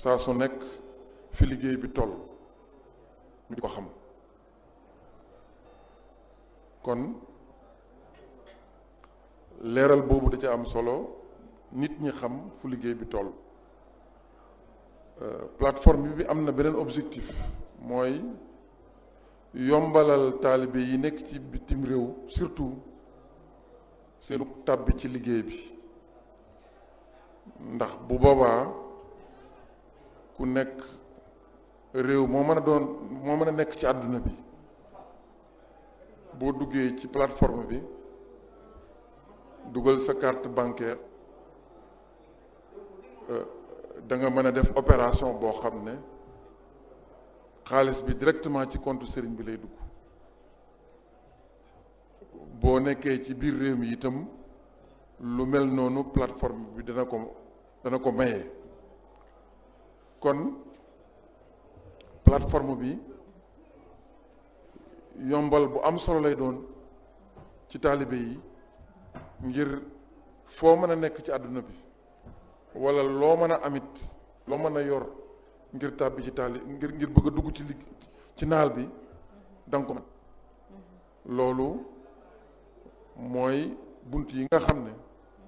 saa su nekk fi liggéey bi toll ñu di ko xam kon leeral boobu da ca am solo nit ñi xam fu liggéey bi toll plateforme bi am na beneen objectif mooy yombalal taalibe yi nekk ci bitim réew surtout seenu tàbbi ci liggéey bi ndax bu boobaa ku nekk réew moo mën a doon moo mën a nekk ci àdduna bi boo duggee ci plateforme bi dugal sa carte bancaire da nga mën a def opération boo xam ne xaalis bi directement ci compte sëriñ bi lay dugg boo nekkee ci biir réew mi itam lu mel noonu plateforme bi dana ko dana ko maye kon plateforme bi yombal bu am solo lay doon ci taalibe yi ngir foo mën a nekk ci àdduna bi wala loo mën a amit loo mën a yor ngir tàbbi ci taali ngir ngir bëgg a dugg ci ligg ci naal bi danga ko mën loolu mooy bunt yi nga xam ne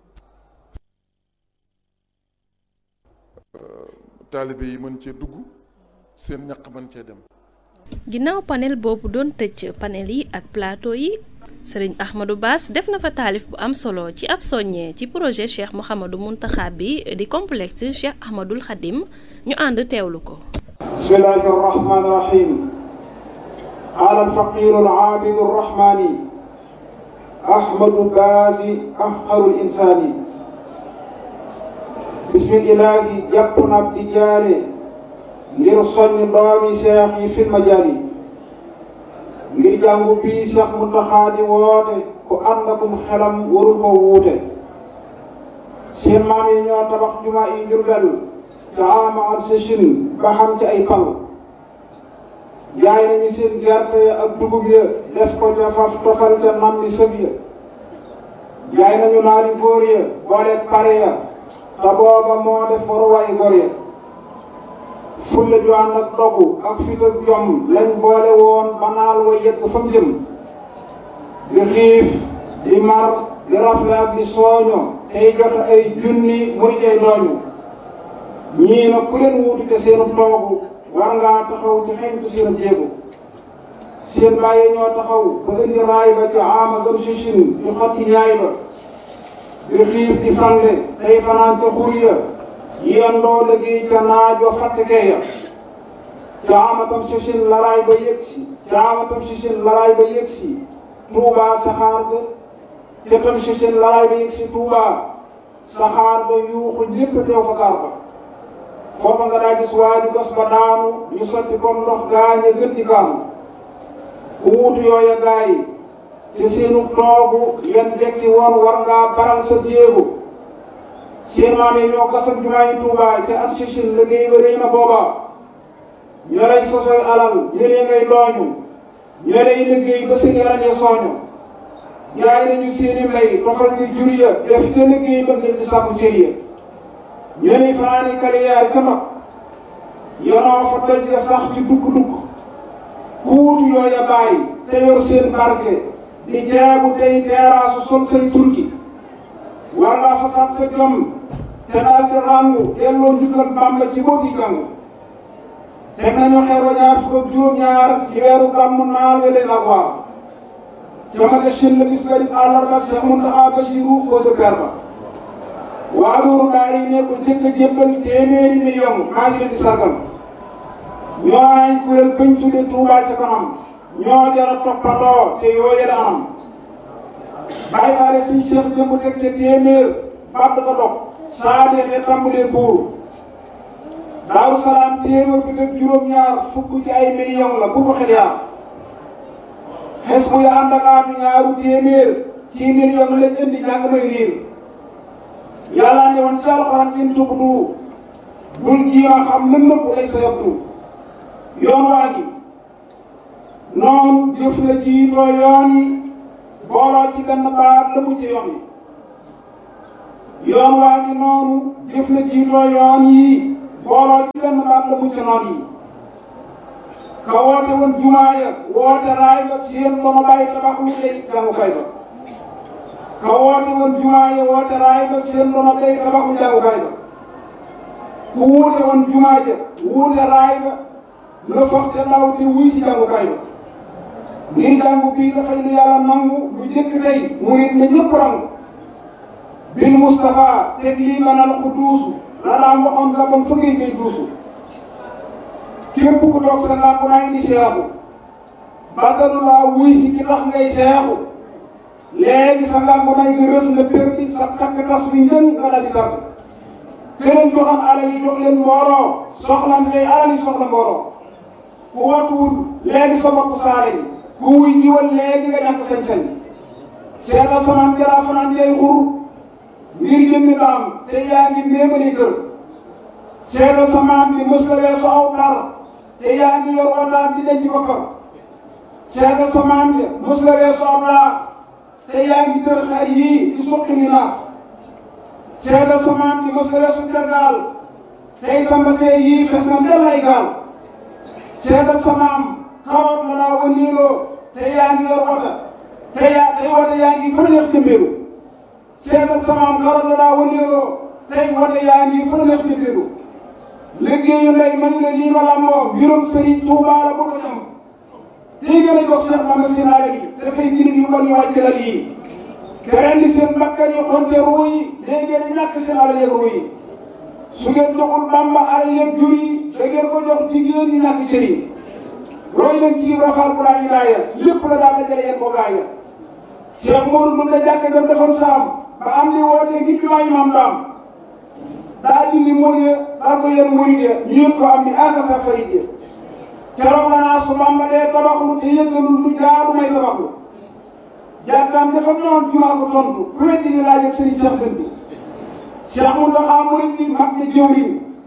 taalibe yi mën cee dugg seen ñaq mën cee dem ginnaaw panel boobu doon tëj panel yi ak plateau yi sëriñ Ahmadou Bass def na fa taalif bu am solo ci ab soññee ci projet Cheikh Mouhamadou Mountakha bi di complexe Cheikh Ahmadoul Khadim ñu ànd teewlu ko bismillahi arrahmani irrahim qaala alfaqiru alaabidu arrahmani ahmadu baasi ahqaru linsaani bismillahi jàpp na ab di jaare ngir soññ doomi seex yi fil majaali ngir jàngu bii seex Muntaxa di woote ku ànd akum xelam warul ko wuute seen maam yi ñoo tabax jumaa yi Njurbel ca ama ak sëchin ba xam ci ay pal jaay nañu seen gerte ak dugub ya def ko ca faf tofal ca nam bi sëb ya jaay nañu naari góor ya boole pare ya te booba moo def waruwaay góor ya fulla ju ànd ak dogu ak fit ak jom lañ boole woon ba naal wa yegg fa mu jëm di xiif di mar di rafle ak di sooño tey joxe ay junni muy tey dooñu ñii nag ku leen wuutu te seenu toogu war ngaa taxaw ci xeñtu seen jéego seen bàyyi ñoo taxaw ba indi raay ba ci ama zam sichin di xotti ñaay ba di xiif di fande tey fanaan ca xur ya yendoo liggéey ca naaj wa fàttekee ya caamatam sichin laraay ba yëgsi caamatam sichin laraay ba yëgsi tuubaa saxaar ga ca tam sichin laraay ba yëgsi tuubaa saxaar ga yuuxu ñépp teew fa gaar ba foofa nga daa gis waa ju gas ba daanu ñu sotti comme ndox gaañe gën di gaamu ku wuutu yooya gaa yi ci seenu toogu yan jekki woon war ngaa baral sa jéego seen maam yi ñoo gasam jumaa yi Tuubaa ca at sichin liggéey ba rëy na booba ñoo lay sosoy alal ñëlee ngay dooñu ñoo lay liggéey ba seen yaram ya sooñu jaay nañu seeni mbay tofal ci jur ya def ca liggéey ba ngir ci sàkku cër ya ñoo lay fanaani kaliyaar ca mag yonoo fa doj ya sax ci dugg-dugg ku wutu yooya bàyyi te yor seen barke di jaabu tey teeraasu sol say turki war ngaa fasaat sa jom te daal di ràngu delloo njukkal Bàmba ci boo gi jàng teg nañu xeer wa ñaar fukk ak juróom-ñaar ci weeru gàmmu naal we leen ak waar ca ma shin la bis garib àllarba Seex Muntaxa Basiru ko sa per ba waa loolu daal yi ne ko jëkk a jébbal téeméeri million maa ngi leen di sargal ñoo ay kuréel bañ tudde Tuubaa ca kanam ñoo jara toppandoo te yoo yële anam bàyyi faale suñ seex jëmb teg ca téeméer bàtt ko dog saa deexee tàmbalee buur daaru salaam téeméer bi teg juróom-ñaar fukk ci ay million la bu ko xel yaar xes bu ya ànd ak aatu ñaaru téeméer ci million lañ indi jàng may riir yàlla ne woon ci alxuraan in tubdu bul jiima xam lën nëpp lay sa yabdu yoon waa gi noonu jëf la jiitoo yoon yi booloo ci benn baat la mu ci yoon yi yoon waa ngi noonu jëf la jiitoo yoon yi booloo ci benn baat la mucc noon yi ka woote woon jumaa ya woote raay ba seen ba ma bàyyi tabax lu lay jàngukaay ba ka woote woon jumaa ya woote raay ba seen ba ma bàyyi tabax lu jàngukaay ba ku wuute woon jumaa ja wuute raay ba la foog te ndaw te wuy si jàngukaay ba ngir jàngu bii dafay lu yàlla nangu lu jëkk tey mu nit ne ñëpp rangu bil Moustapha teg lii manal ku duusu la daan waxoon la bon fëggee ngay duusu képp ku toog sa làmp naa indi seexu bàttalu laa wuy si ki tax ngay seexu léegi sa làmp naa nga rës nga perdi sa takk tas wi njën nga daal di tàgg këleen joxam alal yi jox leen mbooloo soxla tey alal yi soxla mbooloo ku watuwul léegi sa bopp saale yi ku wuy jiwal léegi nga ñàkk sañ-sañ seetal samaan jalaa fanaan jay xur ngir jëmmi daam te yaa ngi méemali kër seetal samaan bi mës la weesu aw par te yaa ngi yor wataat di denc boppam seetal samaan bi mës la weesu aw laax te yaa ngi tër xar yii di suqi ni naax seetal samaan bi mës la weesu tergaal tey sa mbasee yii fes na ndel ay gaal seetal samaam karoot la daa wëndeeloo te yaa ngi yor wata te yaa tey wata yaa ngi fa neex jëmbeelu seetal samaam karoot la daa wëndeeloo tey wata yaa ngi fa neex jëmbeelu liggéeyu ndey man la lii ma làmboo mbirum sëriñ Tuubaa la bu ko ñam tey gën a jox Seex Bamba seen alal yi dafay jirim yu bon yu wàcc lal yi te rendi seen bakkan yi xonte ruu yi léegi ngeen ñàkk seen alal yeeg ruu yi su ngeen joxul Bamba alal yeeg jur yi da ngeen ko jox jigéen ñi ñàkk cër yi roy leen ci rafaal bu laa ñu laaya lépp la daal dajale yéen ko gaaya Cheikh Modou Ndour la jàkka jam defoon saam ba am li wootee ngir bi maay maam daam daa dindi mool ya daal ko yéen murid ya ñu yëg ko am ni aka sa farid ya keroog la naa su Bamba dee tabaxlu te yëgalul lu jaadu may tabaxlu jàkkaam dafa noon jumaa ko tontu ku weddi ni laaj ak sëriñ Cheikh Dënd bi Cheikh Mountakha murid bi mag na jëwriñ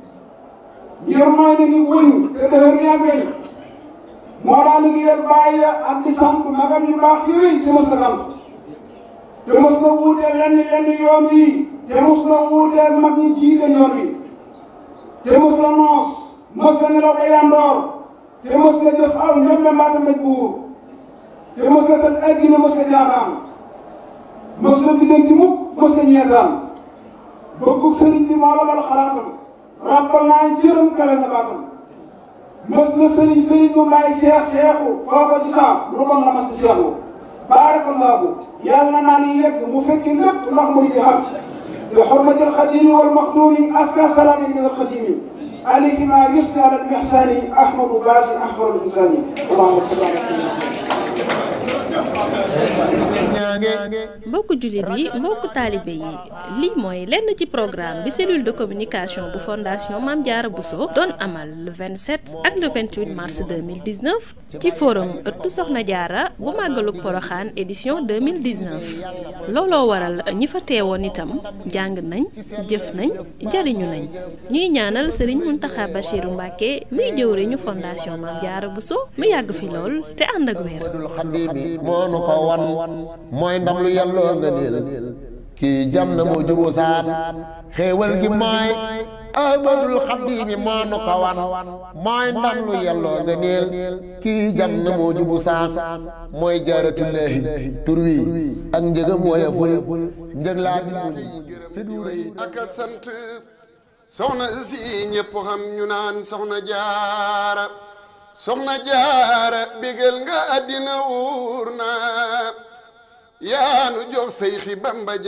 ngir mooy na ni wëñ te dëhër ni ak weñ moo daa liggéeyal bàyyi ak di sant magam yu baax yooyu te mos na sant te mos na wuuteel lenn lenn yoon wi te mos na wuuteel mag ñi jiite yoon wi te mos na noos mos na nelaw ba yandoor te mos na jëf aw ñoom mbaata mbéj buur te mos na tëj addina mos na jaaxaan mos na biddanti mukk mos na ñeetaan bëggu sëriñ bi moo la wal xalaatam rappal naa jërëm kawe na baatam mës na sëriñ sëriñ mu may seex seexu foo ko ci saa lu bon la mas di seexu baarakallaahu yàlla naa ni yegg mu fekki lépp ndax muy di xam bi xurmatil xadimi wal maxduumi aska salaami min alxadimi alayhi ma yusni ala mihsani ahmadu baasi ahmadu insani allahumma salli ala mbokku jullit yi mbokku taalibe yi lii mooy lenn ci programme bi cellule de communication bu fondation Mame Diarra Bousso doon amal le 27 ak le 28 mars 2019 ci forum ëttu Soxna Diarra bu màggalug Poroxaan édition 2019 looloo waral ñi fa teewoon itam jàng nañ jëf nañ jariñu nañ ñuy ñaanal Serigne Mountakha Bachirou Mbacké muy jëwriñu fondation Mame Diarra Bousso mu yàgg fi lool te ànd ak wér mooy ndam lu yàlloo nga niil kii jam na moo jubu saan xéewal gi mooy ahmadul xaddiimi moo nu ko wan mooy ndam lu yàlloo nga niil kii jam na moo jubu saan mooy jaaratullaahi tur wi ak njëgam wooya ful njëg laa bi muñ fi duure yi ak a sant soxna si ñëpp xam ñu naan soxna jaara soxna jaara bégal nga àddina wuur na yaanu jox say xi bamba